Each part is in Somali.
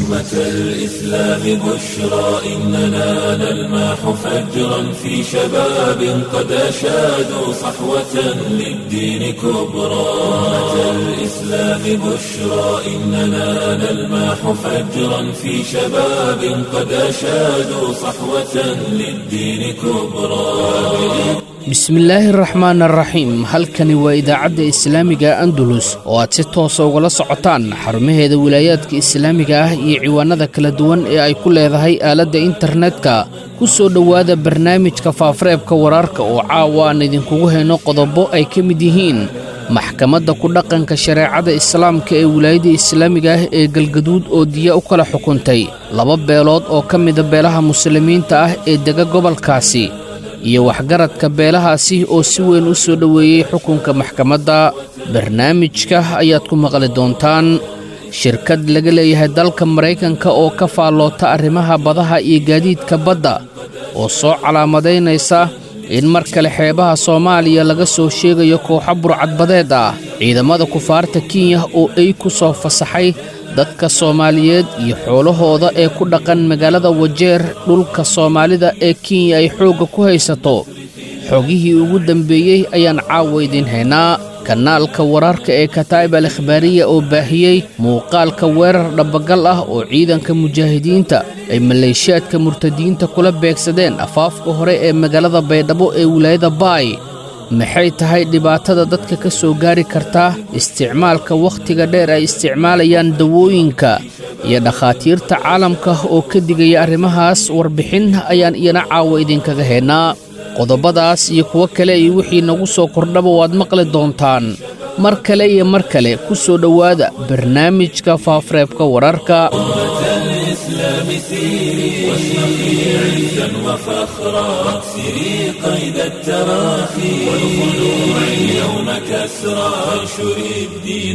أمة الإسلام بشرى إننا نلمح فجرا في شباب قد أشادوا صحوة للدين كبرى أمة الإسلام بشرى إننا نلمح فجرا في شباب قد أشادوا صحوة للدين كبرى bismillaahi raxmaan araxiim halkani waa idaacadda islaamiga andalus oo aad si toosa ugala socotaan xarumaheeda wilaayaadka islaamiga ah iyo ciwaanada kala duwan ee ay ku leedahay aaladda internetka ku soo dhowaada barnaamijka faafareebka wararka oo caawa aan idinkugu hayno qodobo ay ka mid yihiin maxkamadda ku dhaqanka shareecada islaamka ee wilaayadda islaamiga ah ee galgaduud oo diya u kala xukuntay laba beelood oo ka mida beelaha muslimiinta ah ee dega gobolkaasi iyo waxgaradka beelahaasi oo si weyn u soo dhoweeyey xukunka maxkamadda barnaamijka ayaad ku maqli doontaan shirkad laga leeyahay dalka maraykanka oo ka faalloota arrimaha badaha iyo gaadiidka badda oo soo calaamadaynaysa in mar kale xeebaha soomaaliya laga soo sheegayo kooxo burcadbadeed ah ciidamada kufaarta kenya oo ay ku soo fasaxay dadka soomaaliyeed iyo xoolahooda ee ku dhaqan magaalada wajeer dhulka soomaalida ee kenya ay xoogga ku haysato xogihii ugu dambeeyey ayaan caawa idiin haynaa kanaalka wararka ee kataa'ib al ikhbaariya oo baahiyey muuqaalka weerar dhabagal ah oo ciidanka mujaahidiinta ay maleeshiyaadka murtadiinta kula beegsadeen afaafka hore ee magaalada baydhabo ee wilaayada baay maxay tahay dhibaatada dadka ka soo gaari kartaa isticmaalka wakhtiga dheer ay isticmaalayaan dawooyinka iyo dhakhaatiirta caalamka oo ka digaya arrimahaas warbixin ayaan iyana caawa idinkaga haynaa qodobadaas iyo kuwo kale iyo wixii nagu soo kordhaba waad maqli doontaan mar kale iyo mar kale ku soo dhowaada barnaamijka faafareebka wararka الإسلام سيري واشرقي عزا وفخرا واكسري قيد التراخي والخلوع اليوم كسرا وانشري الدين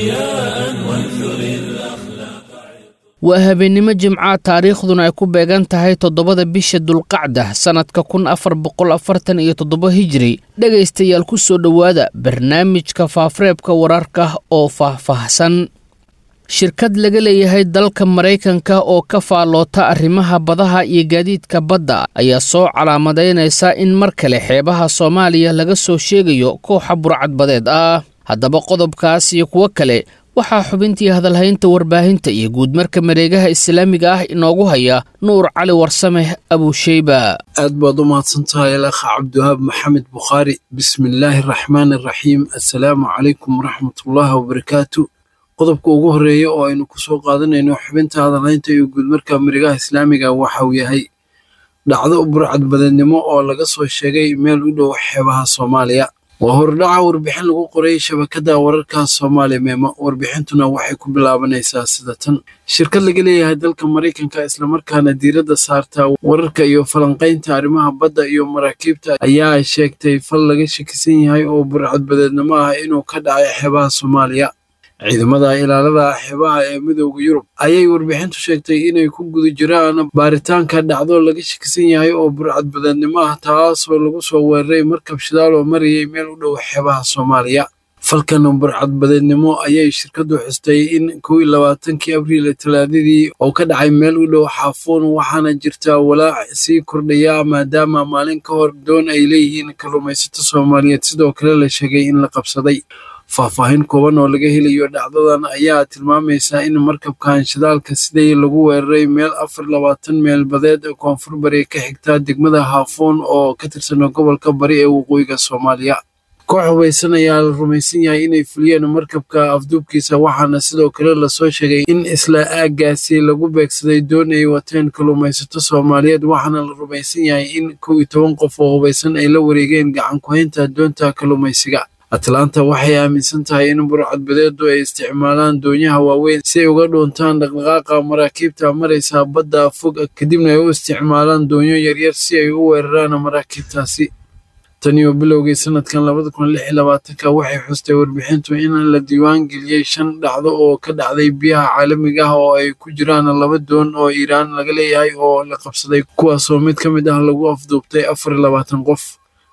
ضياء وانثري الأخلاق waa habeennimo jimca taariikhduna ay ku beegan tahay toddobada bisha dulqacda sannadka kun afar boqol afartan iyo toddoba hijiri dhegaystayaal ku soo dhowaada barnaamijka faafareebka wararka oo faahfaahsan shirkad laga leeyahay dalka maraykanka oo ka faalloota arrimaha badaha iyo gaadiidka badda ayaa soo calaamadaynaysa in mar kale xeebaha soomaaliya laga soo sheegayo kooxa burcadbadeed ah haddaba qodobkaas iyo kuwo kale waxaa xubintii hadalhaynta warbaahinta iyo guudmarka mareegaha islaamiga ah inoogu haya nuur cali warsame abuusheyba aad baad u mahadsantahay alakha cabdiwahaab maxamed bukhaari bismillaahi araxmaan araxiim assalaamu calaykum waraxmatullaahi wabarakaatu qodobka ugu horreeya oo aynu ku soo qaadanayno xubinta hadalhaynta iyo guudmarka mareegaha islaamiga waxa uu yahay dhacdo burcadbadeednimo oo laga soo sheegay meel u dhow xeebaha soomaaliya waa hordhaca warbixin lagu qoray shabakadda wararka soomaaliya meemo warbixintuna waxay ku bilaabanaysaa sida tan shirkad laga leeyahay dalka maraykanka islamarkaana diiradda saarta wararka iyo falanqaynta arrimaha badda iyo maraakiibta ayaa sheegtay fal laga shakisan yahay oo burcadbadeednimo ah inuu ka dhacay xeebaha soomaaliya ciidamada ilaalada xeebaha ee midooda yurub ayay warbixintu sheegtay inay ku guda jiraan baaritaanka dhacdo laga shakisan yahay oo burcadbadeednimo ah taasoo lagu soo weeraray markab shidaal oo marayay meel u dhow xeebaha soomaaliya falkan burcadbadeednimo ayay shirkadu xustay in kow iyo labaatankii abriil talaadadii oo ka dhacay meel u dhow xaafuun waxaana jirta walaac sii kordhaya maadaama maalin ka hor doon ay leeyihiin kalluumaysato soomaaliyeed sidoo kale la sheegay in la qabsaday faahfaahin kooban oo laga helayo dhacdadan ayaa tilmaamaysa in markabkan shidaalka siday lagu weeraray meel afar labaatan meel badeed koonfur bari ka xigta degmada haafuun oo ka tirsan gobolka bari ee waqooyiga soomaaliya koox hubaysan ayaa la rumaysan yahay inay fuliyeen markabka afduubkiisa waxaana sidoo kale lasoo sheegay in isla aaggaasi lagu beegsaday doon ay wateen kalluumaysato soomaaliyeed waxaana la rumaysan yahay in kow iyo toban qof oo hubaysan ay la wareegeen gacan ku-haynta doonta kalluumaysiga atlanta waxay aaminsan tahay in burcadbadeedu ay isticmaalaan doonyaha waaweyn si ay uga dhuuntaan dhaqdhaqaaqa maraakiibta maraysa badda fog kadibna ay u isticmaalaan doonyo yaryar si ay u weeraraan maraakiibtaasi taniyo bilowgii sanadkan labada kun lix iyo labaatanka waxay xustay warbixintu in la diiwaan geliyey shan dhacdo oo ka dhacday biyaha caalamiga ah oo ay ku jiraan laba doon oo iiraan laga leeyahay oo la qabsaday kuwaasoo mid ka mid ah lagu afduubtay afar iyo labaatan qof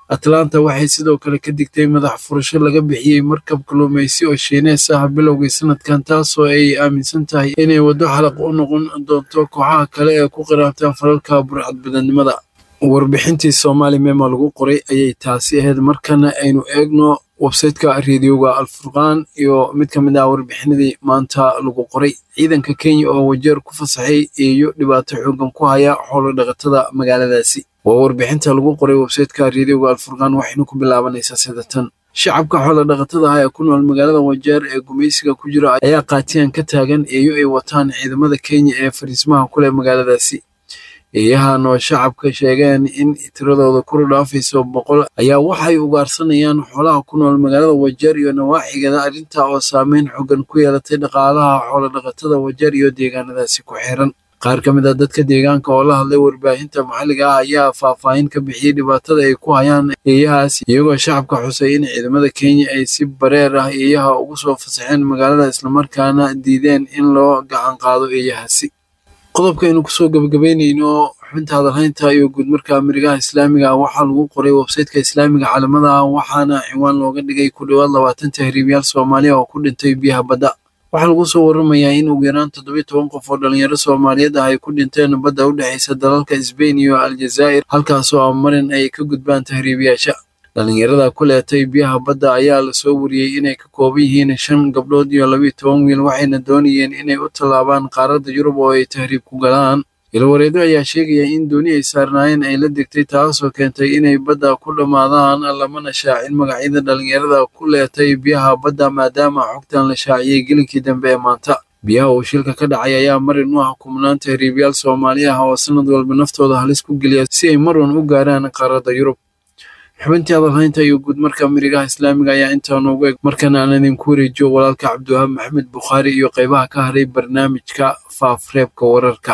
atlanta waxay sidoo kale ka digtay madax furasho laga bixiyey markab kalluumaysi oo shiinees ah bilowgii sanadkan taasoo ay aaminsan tahay inay waddo xalaq u noqon doonto kooxaha kale ee ku qiraabtaan falalka burcadbadanimada warbixintii soomaali mema lagu qoray ayay taasi ahayd markana aynu eegno websayteka reediyoga alfurqaan iyo mid ka mid ah warbixinadii maanta lagu qoray ciidanka kenya oo wajeer ku fasaxay eeyo dhibaato xoogan ku haya xoolo dhaqatada magaaladaasi waa warbixinta lagu qoray websayteka reediyoga alfurqaan waxaynu ku bilaabanaysaa sida tan shacabka xoola dhaqatada ah ee ku nool magaalada wajeer ee gumaysiga ku jira ayaa qaatiyan ka taagan eeyo ay wataan ciidamada kenya ee fariismaha ku leh magaaladaasi eeyahan oo shacabka sheegeen in tiradooda kor dhaafayso boqol ayaa waxay ugaarsanayaan xoolaha ku nool magaalada wajeer iyo nawaaxigeeda arrintaa oo saameyn xooggan ku yeelatay dhaqaalaha xoola dhaqatada wajeer iyo deegaanadaasi ku xiran qaar ka mid a dadka deegaanka oo la hadlay warbaahinta maxalliga ah ayaa faahfaahin ka bixiyey dhibaatada ay ku hayaan eeyahaas iyagoo shacabka xusay in ciidamada kenya ay si bareer ah eeyaha ugu soo fasaxeen magaalada islamarkaana diideen in loo gacan qaado eeyahaasi qodobkaaynu kusoo gebagabeynayno xubinta hadalhaynta iyo guudmarka amirigaha islaamiga ah waxaa lagu qoray websayteka islaamiga caalamada ah waxaana ciwaan looga dhigay ku dhowaad labaatan tahriibyaal soomaaliya oo ku dhintay biyaha badda waxaa lagu soo waramayaa in ugu yaraan toddobiyo toban qof oo dhalinyaro soomaaliyeed ah ay ku dhinteen badda u dhexaysa dalalka sbain iyo aljazaa'ir halkaasoo amarin ay ka gudbaan tahriibiyaasha dhalinyarada ku leetay biyaha badda ayaa lasoo wariyey inay ka kooban yihiin shan gabdhood iyo labiyo toban wiil waxayna doonayeen inay u tallaabaan qaaradda yurub oo ay tahriib ku galaan ilwareedo ayaa sheegaya in dooni ay saarnaayeen ay la degtay taasoo keentay inay badda ku dhammaadaan lamana shaacin magacyada dhalinyarada ku leetay biyaha badda maadaama xogtan la shaaciyey gelinkii dambe ee maanta biyaha uu shilka ka dhacay ayaa marin u ah kumnaan tahriibyaal soomaali ah oo sanad walba naftooda halis ku geliya si ay marwan u gaaraan qaaradda yurub xubintii hadalhaynta iyo guud marka mirigaha islaamiga ayaa intaa noogu eg markana aan idinku wareejiyo walaalka cabdiwahaab maxamed bukhaari iyo qaybaha ka haray barnaamijka faafreebka wararka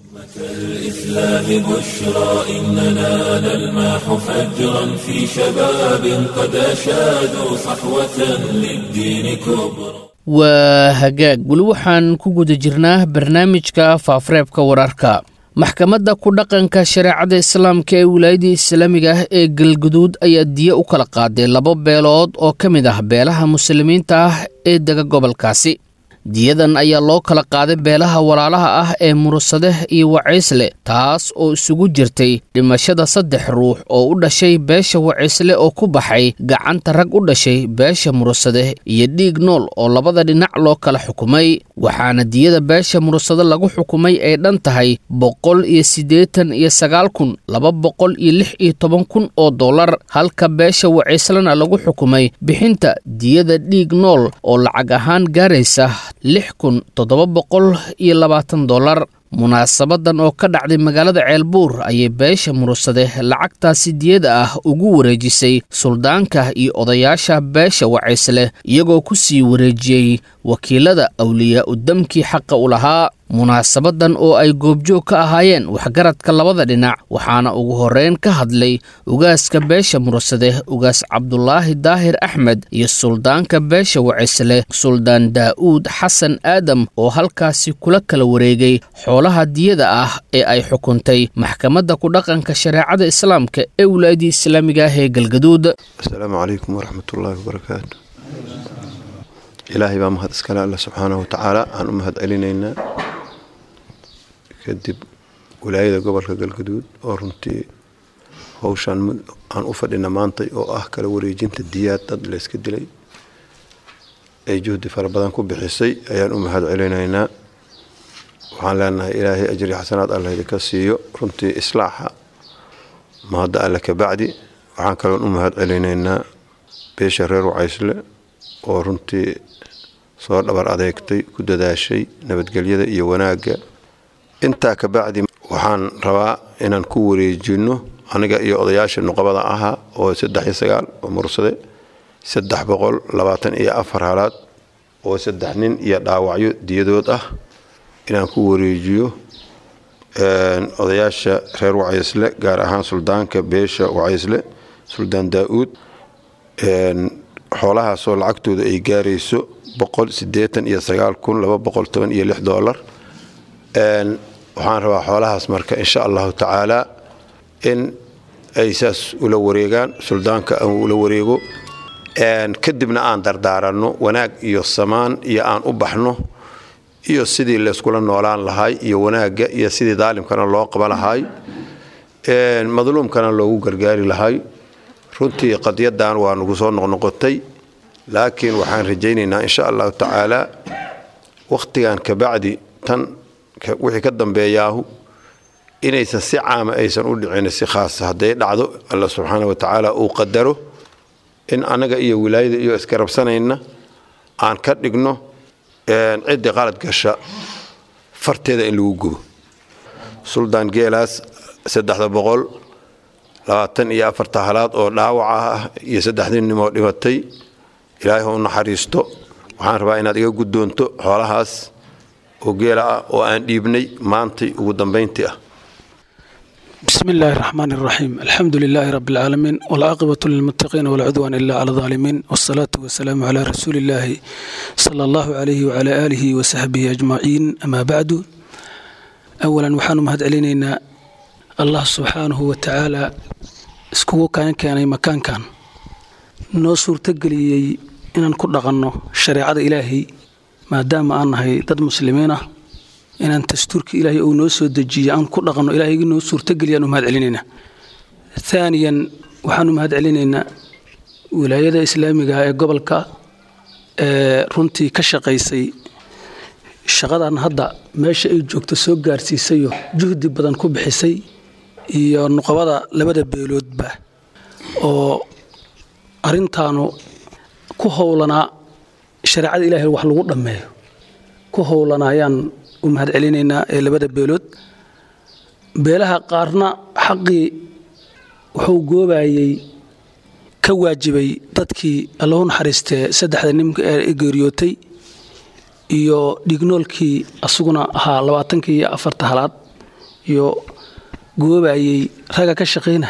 الإسلام بشرى إننا نلمح فجرا في شباب قد أشادوا صحوة للدين كبرى waa hagaag weli waxaan ku guda jirnaa barnaamijka faafreebka wararka maxkamadda ku dhaqanka shareecada islaamka ee wilaayadii islaamiga ah ee galguduud ayaa diye u kala qaaday laba beelood oo ka mid ah beelaha muslimiinta ah ee dega gobolkaasi diyadan ayaa loo kala qaaday beelaha walaalaha ah ee murusade iyo waciisle taas oo isugu jirtay dhimashada saddex ruux oo u dhashay beesha waciisle oo ku baxay gacanta rag u dhashay beesha murusade iyo dhiig nool oo labada dhinac loo kala xukumay waxaana diyada beesha murusade lagu xukumay ay dhan tahay boqol iyo siddeetan iyo sagaal kun laba boqol iyo lix iyo toban kun oo dollar halka beesha waciislena lagu xukumay bixinta diyada dhiig nool oo lacag ahaan gaaraysa lix kun toddoba boqol iyo labaatan dollar munaasabadan oo ka dhacday magaalada ceelbuur ayay beesha murusade lacagtaasi diyada ah ugu wareejisay suldaanka iyo odayaasha beesha waciisle iyagoo ku sii wareejiyey wakiilada awliyaa udamkii xaqa u lahaa munaasabadan oo ay goobjoog ka ahaayeen waxgaradka labada dhinac waxaana ugu horreyn ka hadlay ugaaska beesha murusade ugaas cabdulaahi daahir axmed iyo suldaanka beesha waciisle suldaan daa'uud xasan aadam oo halkaasi kula kala wareegay xoolaha diyada ah ee ay xukuntay maxkamadda ku dhaqanka shareecada islaamka ee wilaayadii islaamiga ah ee galgaduud asalaamu calaykum waraxmatullaahi wabarakaatu ilaahay baa mahad iskale alle subxaanahu watacaala aan u mahad celinaynaa kadib wilaayada gobolka galgaduud oo runtii howshaan aan u fadhina maantay oo ah kala wareejinta diyaad dad layska dilay ay juhdi fara badan ku bixisay ayaan u mahad celinaynaa waxaan leenahay ilaahay ajri xasanaad alla idinka siiyo runtii islaaxa mahadda alle kabacdi waxaan kaloon u mahad celinaynaa beesha reer wacaysle oo runtii soo dhabar adeegtay ku dadaashay nabadgelyada iyo wanaagga intaa kabacdi waxaan rabaa inaan ku wareejino aniga iyo odayaasha nuqabada ahaa oo saddex iyo sagaal oo mursade saddex boqol labaatan iyo afar halaad oo saddex nin iyo dhaawacyo diyadood ah inaan ku wareejiyo odayaasha reer wacaysle gaar ahaan suldaanka beesha wacaysle suldaan daa-uud xoolahaasoo lacagtooda ay gaarayso boqol sideetan iyo sagaal kun laba boqol toban iyo lix doolar waxaan rabaa xoolahaas marka insha allahu tacaala in ay saas ula wareegaan suldaanka aan ula wareego kadibna aan dardaaranno wanaag iyo samaan iyo aan u baxno iyo sidii layskula noolaan lahay iyo wanaagga iyo sidii daalimkana loo qaba lahay madluumkana loogu gargaari lahay runtii qadyadan waa nagu soo noqnoqotay laakiin waxaan rajaynaynaa insha allahu tacaala wakhtigan kabacdi tan wixii ka dambeeyaahu inaysan si caama aysan u dhicin si khaasa hadday dhacdo alla subxaana wa tacaala uu qadaro in annaga iyo wilaayada iyo iskarabsanayna aan ka dhigno ciddii qalad gasha farteeda in lagu gubo suldaan geelaas saddexda boqol labaatan iyo afarta halaad oo dhaawaca ah iyo saddexdii nimoo dhimatay ilaahay ha u naxariisto waxaan rabaa inaad iga guddoonto xoolahaas oo geela ah oo aan dhiibnay maantay ugu dambayntii ah بسم الله الرحمن الرحيم الحمد لله رب العالمين والعاقبة للمتقين ولا عدوان إلا على الظالمين والصلاة والسلام على رسول الله صلى الله عليه وعلى آله وصحبه أجمعين أما بعد أولا وحان مهد علينا الله سبحانه وتعالى اسكو كان كان مكان كان noo suurtageliyey inaan ku dhaqanno shareecada ilaahay maadaama aan nahay dad muslimiin ah inaan dastuurka ilaahay uu noo soo dejiyey aan ku dhaqanno ilaahaygi noo suurtageliya aanu mahad celinaynaa aaniyan waxaanu mahad celinaynaa wilaayada islaamiga ee gobolka ee runtii ka shaqaysay shaqadan hadda meesha ay joogto soo gaarsiisayo juhdi badan ku bixisay iyo nuqabada labada beeloodba oo arrintaanu ku howlanaa shareecada ilaahay wax lagu dhammeeyo ku howlanaa ayaan u mahad celinaynaa ee labada beelood beelaha qaarna xaqii wuxuu goobayey ka waajibay dadkii allahu naxariistee saddexda nimka ee geeriyootay iyo dhignoolkii asaguna ahaa labaatankii iyo afarta halaad iyo goobayey ragga ka shaqaynaya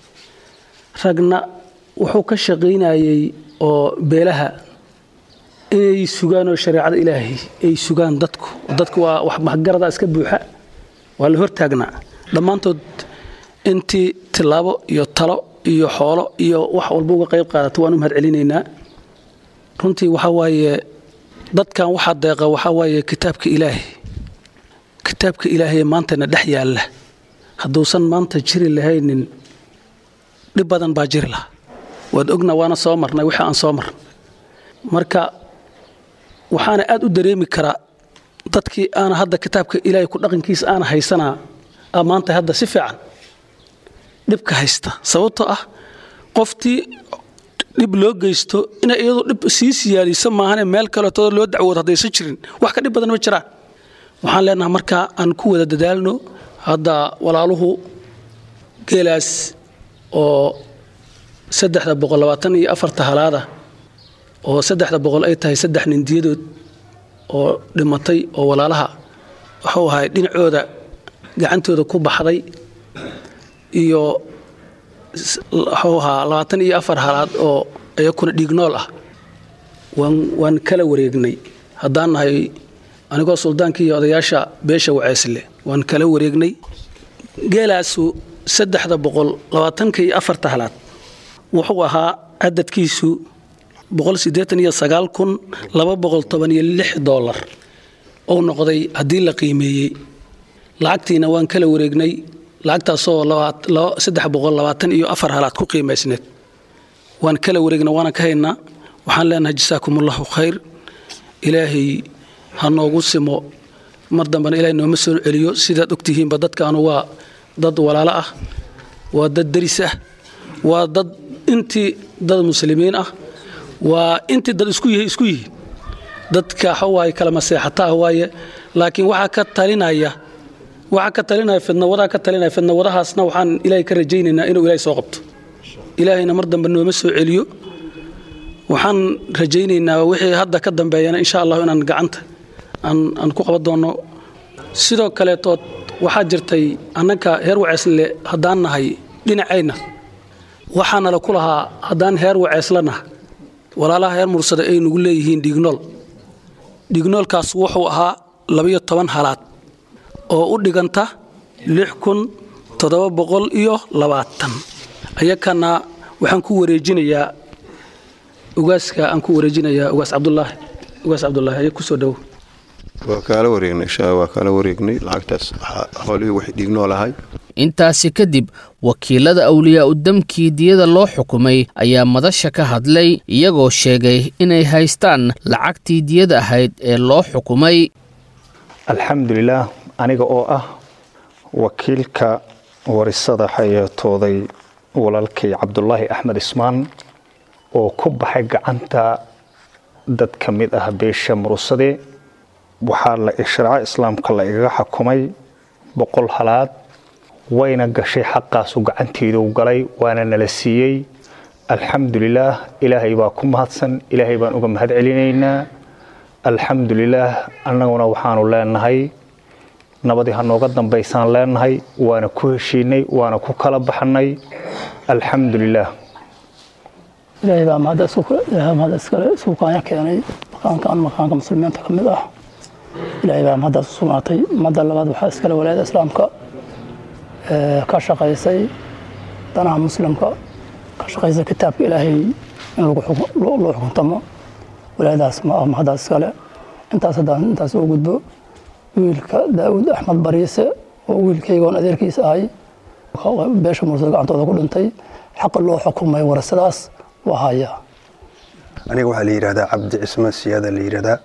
ragna wuxuu ka shaqaynayey oo beelaha inay sugaan oo shareecada ilaahay ay sugaan dadku dadku waa wax maxgarada iska buuxa waa la hortaagnaa dhammaantood intii tilaabo iyo talo iyo xoolo iyo wax walba uga qayb qaadata waan u mahad celinaynaa runtii waxaa waaye dadkan waxaa deeqa waxaa waaye kitaabka ilaahay kitaabka ilaahay maantana dhex yaalla hadduusan maanta jiri lahaynin dhib badan baa jiri laha waad ogna waana soo marnay wixii aan soo marnay marka waxaana aad u dareemi karaa dadkii aana hadda kitaabka ilaahay ku dhaqankiisa aana haysanaa a maanta hadda si fiican dhibka haysta sababtoo ah qoftii dhib loo geysto inay iyadu dhib sii siyaadiso maahane meel kaleetoo loo dacwoodo haddaysan jirin wax ka dhib badan ma jiraan waxaan leenahay markaa aan ku wada dadaalno hadda walaaluhu geelaas oo saddexda boqol labaatan iyo afarta halaada oo saddexda boqol ay tahay saddex nindiyadood oo dhimatay oo walaalaha wuxuu ahay dhinacooda gacantooda ku baxday iyo wuxuu ahaa labaatan iyo afar halaad oo iyakuna dhiignool ah waan waan kala wareegnay haddaan nahay anigoo suldaankii iyo odayaasha beesha waceysle waan kala wareegnay geelaasu saddexda boqol labaatanka iyo afarta halaad wuxuu ahaa cadadkiisu boqol siddeetan iyo sagaal kun laba boqol toban iyo lix doolar ou noqday haddii la qiimeeyey lacagtiina waan kala wareegnay lacagtaasoo saddex boqol labaatan iyo afar halaad ku qiimaysneed waan kala wareegnay waana ka haynaa waxaan leenahay jasaakumullahu khayr ilaahay ha noogu simo mar dambena ilahay nooma soo celiyo sidaad ogtihiinba dadkaanu waa dad walaalo ah waa dad deris ah waa dad intii dad muslimiin ah waa intii dad isku yihi isku yihi dadka waxawaaye kala maseexataa waaye laakiin waxaa ka talinaya waxaa ka talinaya fidnawadaa ka talinaya fidnawadahaasna waxaan ilaahay ka rajaynaynaa inuu ilaahay soo qabto ilaahayna mar dambe nooma soo celiyo waxaan rajaynaynaa wixii hadda ka dambeeyana insha allahu inaan gacanta aan ku qaban doono sidoo kaleetood waxaa jirtay annaka heer waceesle haddaan nahay dhinacayna waxaana la ku lahaa haddaan heer waceeslanaha walaalaha heer mursada ay nagu leeyihiin dhignool dhignoolkaas wuxuu ahaa labayo toban halaad oo u dhiganta lix kun toddoba boqol iyo labaatan ayakana waxaan ku wareejinayaa ugaaska aan ku wareejinayaa ugaas cabdulaahi ugaas cabdulaahi ayaa kusoo dhow waa kaala wareegnay insha waa kaala wareegnay lacagtaas xoolihii wax dhiignoo lahay intaasi kadib wakiilada awliyaa udamkii diyada loo xukumay ayaa madasha ka hadlay iyagoo sheegay inay haystaan lacagtii diyada ahayd ee loo xukumay alxamdulilaah aniga oo ah wakiilka warisada xayeetooday walaalkay cabdulaahi axmed ismaan oo ku baxay gacanta dad ka mid ah beesha murusade waxaa la sharca islaamka la igaga xukumay boqol halaad wayna gashay xaqaasu gacanteedu galay waana nala siiyey alxamdulilaah ilaahay baa ku mahadsan ilaahay baan uga mahad celinaynaa alxamdulilaah annaguna waxaanu leenahay nabadii ha nooga dambaysaan leenahay waana ku heshiinay waana ku kala baxnay alxamdulilaah ilaahay baa mahadda iskale isugu kaanya keenay makaankan makaanka muslimiinta ka mid ah ilaahay baa mahaddaas u sugnaatay madda labaad waxaa iskale walaayada islaamka ka shaqaysay danaha muslimka ka shaqaysay kitaabka ilaahay in loo xukuntamo walaayadaas ma ah mahaddaas iskale intaas haddaan intaas u gudbo wiilka daawud axmed bariise oo wiilkaygoon adeerkiisa ahay beesha mursada gacantooda ku dhintay xaqa loo xukumay warasadaas waa haya aniga waxaa la yidhahdaa cabdi cismaan siyaada la yidhahdaa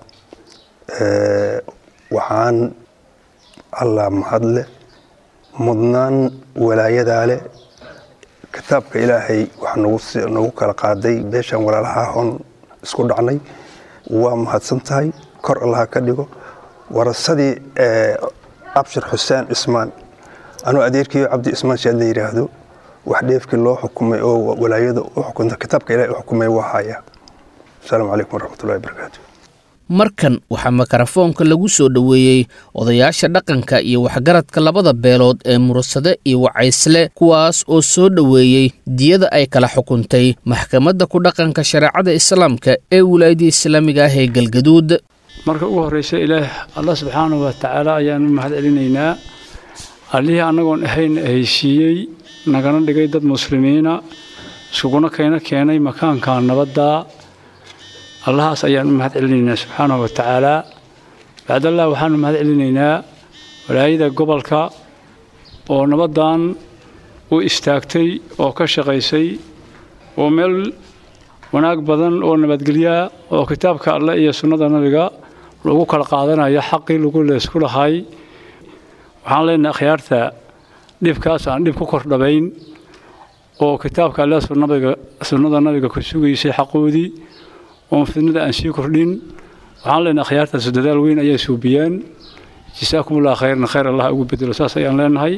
waxaan allah mahadle mudnaan walaayadaa leh kitaabka ilaahay waxaa nagu kala qaaday beeshaan walaalaha hon isku dhacnay waa mahadsan tahay kor allaha ka dhigo warasadii abshir xuseen cismaan anuu adeerkiiyo cabdi cismaan siyaad la yidhaahdo wax dheefkii loo xukumay oo walaayada u xukunta kitaabka ilahay u xukumay waa haya asalaamu calaykum waraxmatullahi wabarakaatu markan waxaa mikarafoonka lagu soo dhoweeyey odayaasha dhaqanka iyo waxgaradka labada beelood ee murasade iyo wacaysle kuwaas oo soo dhoweeyey diyada ay kala xukuntay maxkamadda ku dhaqanka shareecada islaamka ee wilaayadda islaamiga ah ee galgaduud marka ugu horraysa ilaah allah subxaanahu wa tacaala ayaanu mahad celinaynaa allihii annagoon ahayn heysiiyey nagana dhigay dad muslimiina iskuguna kayna keenay makaanka nabadda allahaas ayaan u mahad celinaynaa subxaanahu wa tacaalaa bacdallah waxaanu mahad celinaynaa walaayada gobolka oo nabaddan u istaagtay oo ka shaqaysay oo meel wanaag badan oo nabadgelyaa oo kitaabka alleh iyo sunnada nabiga lagu kala qaadanayo xaqii lagu leysku lahay waxaan leenahay akhyaarta dhibkaas aan dhib ku kordhabayn oo kitaabka alleh sunnada nabiga ku sugaysay xaqoodii oon fidnada aan sii kordhin waxaan leenahay akhyaartaas dadaal weyn ayay suubiyeen jasaakumullah khayran khayr allah ugu bedelo saas ayaan leenahay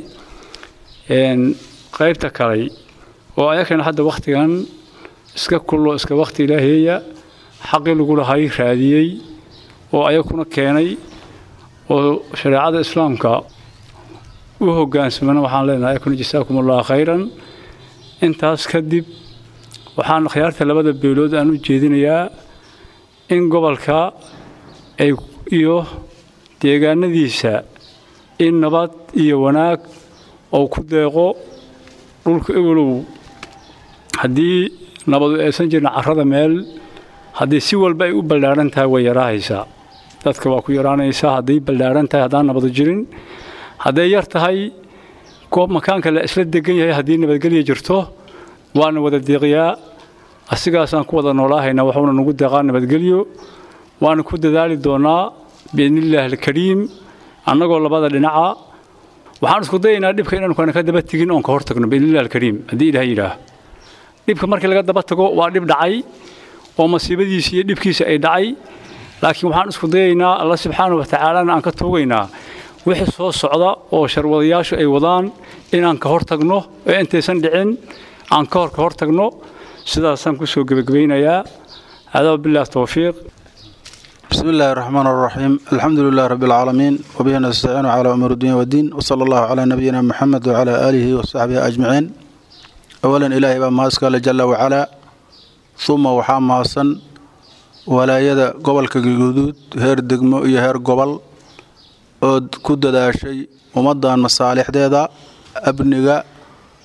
qaybta kale oo ayakana hadda wakhtigan iska kullo iska wakhti ilaaheeya xaqii lagu lahay raadiyey oo ayakuna keenay oo shareecada islaamka u hoggaansamana waxaan leenahay ayakuna jasaakumullah khayran intaas kadib waxaan akhyaarta labada beelood aan u jeedinayaa in gobolka ay iyo deegaanadiisa in nabad iyo wanaag ou ku deeqo dhulka ewelow haddii nabadu aysan jirin carrada meel haddii si walba ay u ballaadhan tahay way yaraahaysaa dadka waa ku yaraanaysaa hadday ballaadhan tahay haddaan nabadu jirin hadday yar tahay goob makaanka la isla degan yahay haddii nabadgelya jirto waana wada deeqyaa asigaasaan ku wada noolaahaynaa waxuuna nagu deeqaa nabadgelyo waana ku dadaali doonaa biidnillaahi alkariim annagoo labada dhinaca waxaan isku dayaynaa dhibka inaanu kana ka daba tegin oon ka hor tagno biidnillahi alkariim haddii ilaah yidhaah dhibka markii laga daba tago waa dhib dhacay oo masiibadiisa iyo dhibkiisa ay dhacay laakiin waxaan isku dayaynaa alla subxaana wa tacaalana aan ka tuugaynaa wixii soo socda oo sharwadayaashu ay wadaan inaan ka hor tagno ee intaysan dhicin aan ka hor ka hor tagno sidaasaan ku soo gebagabaynayaa hadaa billaah towfiiq بسم الله الرحمن الرحيم الحمد لله رب العالمين وبه نستعين على أمور الدنيا والدين وصلى الله على نبينا محمد وعلى آله وصحبه أجمعين أولا إلهي بما أسكال جل وعلا ثم وحام ماسن ولا يد قبل كجدود هير دقمو إيه هير قبل أود كود دا شيء ومضان مصالح ديدا أبنغا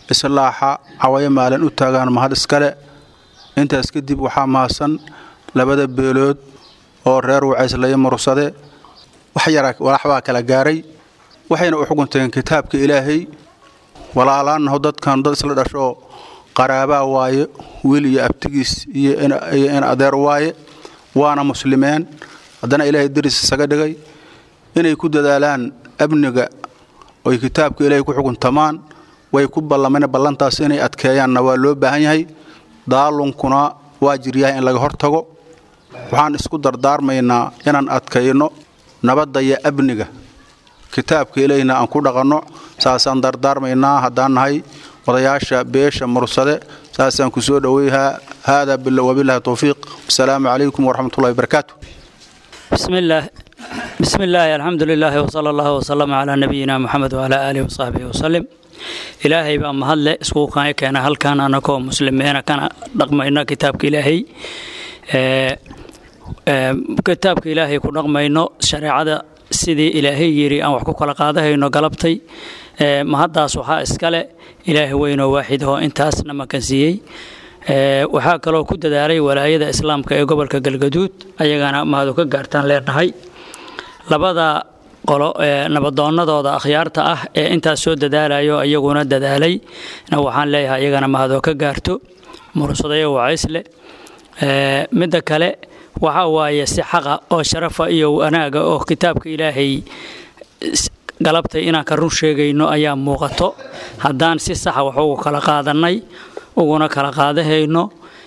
islaaxa cawayo maalin u taagaan mahad iskale intaas kadib waxaa mahadsan labada beelood oo reer wacayslayo mursade wax yara walaxbaa kala gaaray waxayna u xukunteen kitaabka ilaahay walaalaanaho dadkan dad isla dhashoo qaraabaa waaye wiil iyo abtigiis iyo in adeer waaye waana muslimeen haddana ilaahay daris isaga dhigay inay ku dadaalaan amniga oy kitaabka ilaahay ku xukuntamaan way ku ballameen ballantaas inay adkeeyaanna waa loo baahan yahay daalunkuna waa jiryahay in laga hortago waxaan isku dardaarmaynaa inaan adkayno nabadda iyo amniga kitaabka ilaahina aan ku dhaqanno saasaan dardaarmaynaa haddaan nahay odayaasha beesha mursade saasaan ku soo dhoweyhaa haadaa wabilahi towfiiq asalaamu calaykum waraxmatullahi wabarakaatu bismillaah bismi illaahi alxamdu lilaahi wsala allahu wasalama calaa nabiyina moxamed wacalaa aalihi wasaxbihi wasalim ilaahay baa mahadle iskugu kaana keena halkan anakoo muslimiina kana dhaqmayno kitaabka ilaahay kitaabka ilaahay ku dhaqmayno shareecada sidii ilaahay yidhi aan wax ku kala qaadahayno galabtay mahaddaas waxaa iskale ilaahay weynoo waaxid oo intaasna makansiiyey waxaa kaloo ku dadaalay walaayada islaamka ee gobolka galgaduud ayagana mahadu ka gaartaan leenahay labada qolo ee nabadoonnadooda akhyaarta ah ee intaas soo dadaalayo iyaguna dadaalay waxaan leeyahay iyagana mahadoo ka gaarto mursadayo wacaysle midda kale waxaa waaye si xaqa oo sharafa iyo wanaaga oo kitaabka ilaahay galabtay inaan ka run sheegayno ayaa muuqato haddaan si saxa wax ugu kala qaadannay uguna kala qaadahayno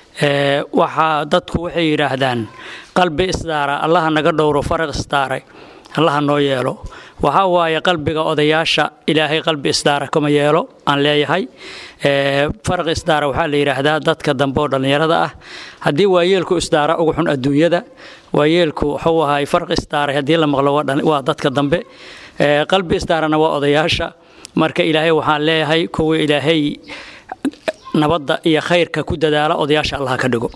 waxaa dadku waxay yidhaahdaan qalbi isdaara allaha naga dhowro faraq isdaaray allaha noo yeelo waxaa waaye qalbiga odayaasha ilaahay qalbi isdaara kama yeelo aan leeyahay faraq isdaara waxaa la yidhaahdaa dadka dambe oo dhallinyarada ah haddii waayeelku isdaara ugu xun adduunyada waayeelku wuxuu ahay faraq isdaaray haddii la maqlo waa dadka dambe qalbi isdaarana waa odayaasha marka ilaahay waxaan leeyahay kuwa ilaahay nabadda iyo khayrka ku dadaala odayaasha allah ka dhigo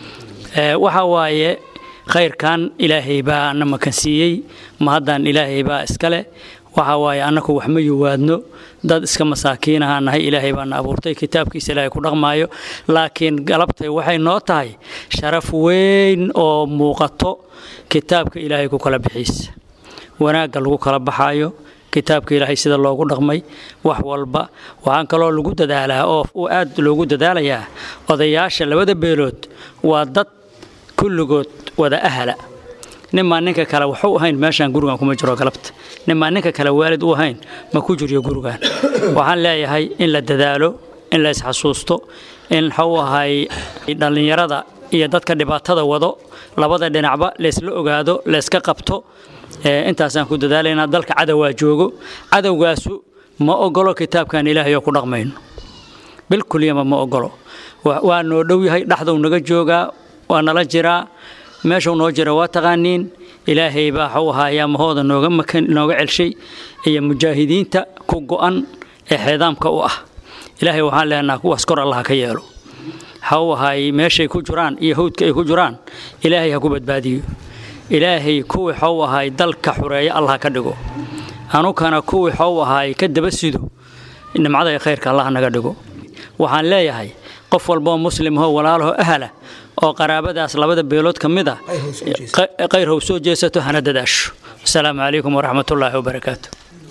waxaa waaye khayrkan ilaahay baa na makansiiyey mahaddan ilaahay baa iskale waxa waaye annaku wax ma yuwaadno dad iska masaakiinaha nahay ilaahay baana abuurtay kitaabkiisa ilaahay ku dhaqmaayo laakiin galabtay waxay noo tahay sharaf weyn oo muuqato kitaabka ilaahay ku kala bixiisa wanaagga lagu kala baxaayo kitaabka ilaahay sida loogu dhaqmay wax walba waxaan kaloo lagu dadaalaa oo aad loogu dadaalayaa odayaasha labada beelood waa dad kulligood wada ahala ninmaa ninka kale waxu ahayn meeshaan gurigan kuma jiro galabta ninmaa ninka kale waalid u ahayn ma ku jiryo gurigan waxaan leeyahay in la dadaalo in la isxasuusto in waxuu ahay dhallinyarada iyo dadka dhibaatada wado labada dhinacba laysla ogaado layska qabto intaasaan ku dadaalaynaa dalka cadowaa joogo cadowgaasu ma ogolo kitaabkan ilaahay oo ku dhaqmayno bilkulyama ma ogolo waa noo dhow yahay dhexduu naga joogaa waa nala jiraa meeshuu noo jira waa taqaaniin ilaahay baa waxuu ahaayaa mahooda nooga makan nooga celshay iyo mujaahidiinta ku go'an ee xeedaamka u ah ilaahay waxaan leenaha kuwaas kor allah ka yeelo waxau ahaay meeshay ku jiraan iyo hawdka ay ku jiraan ilaahay ha ku badbaadiyo ilaahay kuwii waxuu ahaay dalka xureeya allah ka dhigo anukana kuwii waxuu ahaay ka daba sido nimcada ee khayrka allah naga dhigo waxaan leeyahay qof walboo muslimahoo walaalaho ahala oo qaraabadaas labada beelood ka mid a khayr how soo jeesato hana dadaasho asalaamu calaykum waraxmatullaahi wabarakaatu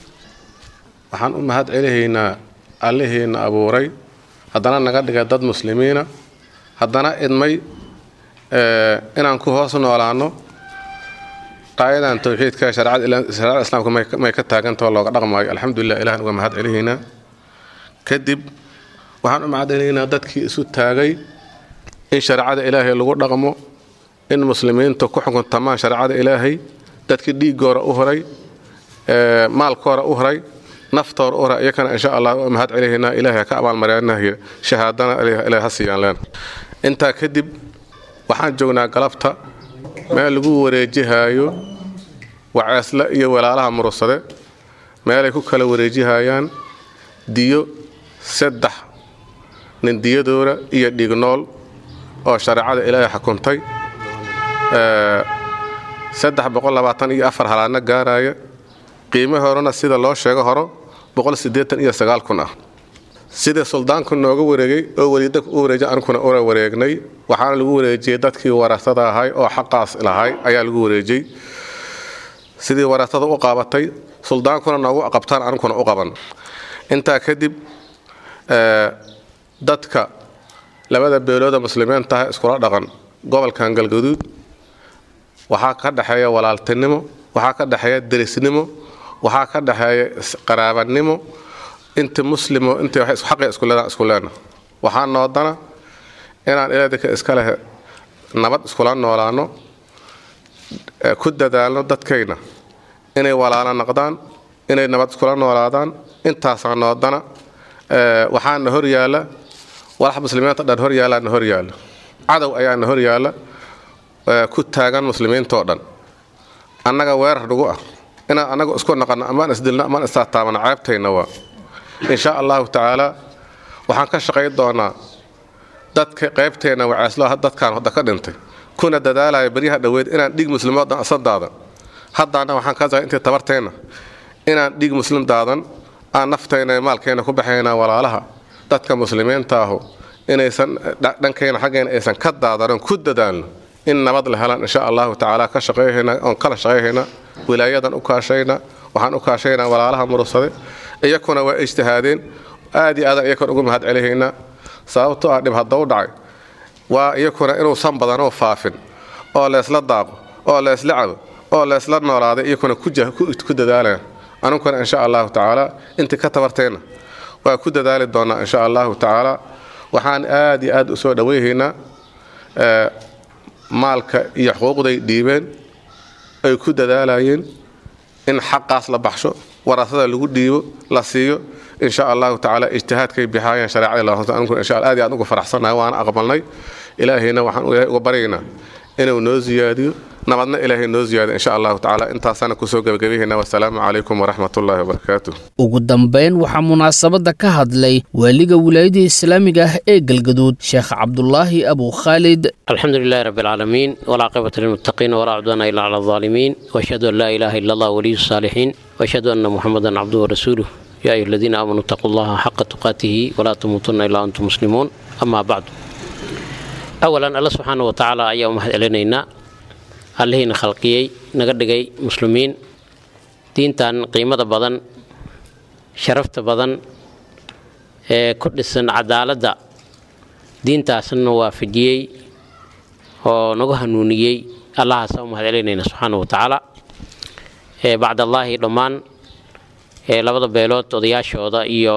waxaan u mahad celihaynaa allihiina abuuray haddana naga dhigay dad muslimiina haddana idmay inaan ku hoos noolaanno qaayadan towxiidka shareecada islaamka may ka taagantao looga dhaqmaayo alxamdulilah ilahan uga mahad celihaynaa kadib waxaan u mahad celihaynaa dadkii isu taagay in shareecada ilaahay lagu dhaqmo in muslimiinta ku xukuntamaan shareecada ilaahay dadkii dhiigoora u horay maalkoora u horay naftoora u horay iyakana insha allah waa mahad celihaynaa ilaahay ka abaalmareenahy shahaadana ilahay ha siiyaan leen intaa kadib waxaan joognaa galabta meel lagu wareejihaayo waceesle iyo walaalaha murursade meelay ku kala wareejihayaan diyo saddex nin diyadooda iyo dhiignool oo shareecada ilaahay xukuntay saddex boqol labaatan iyo afar halaadna gaaraya qiimo horena sida loo sheego horo boqol siddeetan iyo sagaal kun ah sidii suldaanku nooga wareegay oo weliidaka u wareejay ankuna una wareegnay waxaana lagu wareejiyey dadkii warasada ahay oo xaqaas lahay ayaa lagu wareejiyey sidii warasada u qaabatay suldaankuna noogu qabtaan ankuna u qaban intaa kadib dadka labada beelooda muslimiintaah iskula dhaqan gobolkan galgaduud waxaa ka dhexeeya walaaltinimo waxaa ka dhexeeya derisnimo waxaa ka dhexeeya qaraabanimo inta muslimo inta xaqi isku leedaan isku leena waxaa noodana inaan ilaadika iska leh nabad iskula noolaano ku dadaalno dadkayna inay walaalo noqdaan inay nabad iskula noolaadaan intaasaa noodana waxaana hor yaalla walax muslimiinta dhan hor yaalaana hor yaalla cadow ayaana hor yaalla ku taagan muslimiintoo dhan annaga weerar dhugu ah inaan annaga isku naqanno amaan isdilno amaan istaataabano ceebtayna waa insha allahu tacaala waxaan ka shaqayn doonaa dadka qaybteenna waceeslo dadkaan hadda ka dhintay kuna dadaalaya baryaha dhoweed inaan dhiig muslimood dhan isan daadan haddaana waxaan ka intii tabarteenna inaan dhiig muslim daadan aan naftayna maalkeenna ku baxaynaa walaalaha dadka muslimiintaahu inaysan dhankayna xaggeena aysan ka daadanon ku dadaalno in nabad la helaan insha allahu tacaala ka shaqayhayna oon kala shaqayhayna wilaayadan u kaashayna waxaan u kaashaynaa walaalaha murugsade iyakuna waa ijtihaadeen aad iyo aadaan iyakuna ugu mahad celihaynaa sababtoo ah dhib haddau dhacay waa iyakuna inuusan badanoo faafin oo leesla daaqo oo leesla cabo oo leesla noolaaday iyakuna ku dadaalaan anunkuna insha allahu tacaala intii ka tabarteenna waa ku dadaali doonaa insha allahu tacaala waxaan aad iyo aad u soo dhoweyhaynaa maalka iyo xuquuqday dhiibeen ay ku dadaalayeen in xaqaas la baxsho warasada lagu dhiibo la siiyo insha allahu tacaala ijtihaadkay bixaayeen shareecada insha aad iyo aad ugu faraxsanahay waana aqbalnay ilaahayna waxaan ilaahay uga baryaynaa inuu noo ziyaadiyo nabadna ilaahay noo ziyaadiyo insha allahu tacaala intaasana kusoo gebagabayhayna wasalaamu calaykum waraxmatullaahi wabarakaatu ugu dambayn waxaa munaasabadda ka hadlay waaliga wilaayada islaamiga ah ee galgaduud sheekh cabdulaahi abu khaalid الحمد لله رب العالمين والعاقبة للمتقين ولا عدوان إلا على الظالمين وأشهد أن لا إله إلا الله ولي الصالحين وأشهد أن محمدا عبده ورسوله يا أيها الذين آمنوا اتقوا الله حق تقاته ولا تموتن إلا أنتم مسلمون أما بعد أولا الله سبحانه وتعالى أيها محد إلينا allihina khalqiyey naga dhigay muslimiin diintan qiimada badan sharafta badan ee ku dhisan cadaaladda diintaasna waafajiyey oo nagu hanuuniyey allahaasa u mahad celinayna subxaana wa tacaala bacdallaahi dhammaan labada beelood odayaashooda iyo